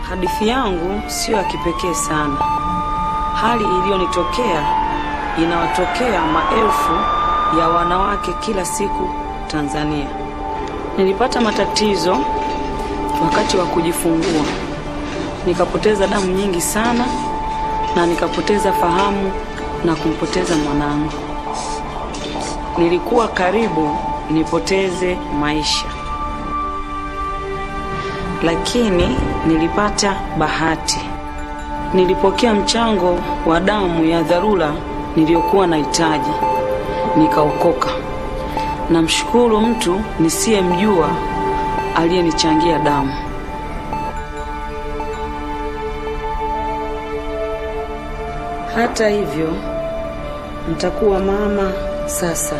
Hadithi yangu siyo ya kipekee sana. Hali iliyonitokea inawatokea maelfu ya wanawake kila siku Tanzania. Nilipata matatizo wakati wa kujifungua, nikapoteza damu nyingi sana na nikapoteza fahamu na kumpoteza mwanangu. Nilikuwa karibu nipoteze maisha, lakini nilipata bahati. Nilipokea mchango wa damu ya dharura niliyokuwa nahitaji, nikaokoka. Namshukuru mtu nisiyemjua aliyenichangia damu. Hata hivyo, nitakuwa mama sasa.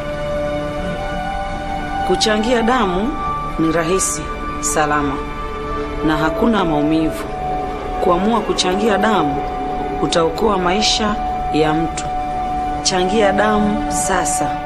Kuchangia damu ni rahisi, salama na hakuna maumivu. Kuamua kuchangia damu utaokoa maisha ya mtu. Changia damu sasa.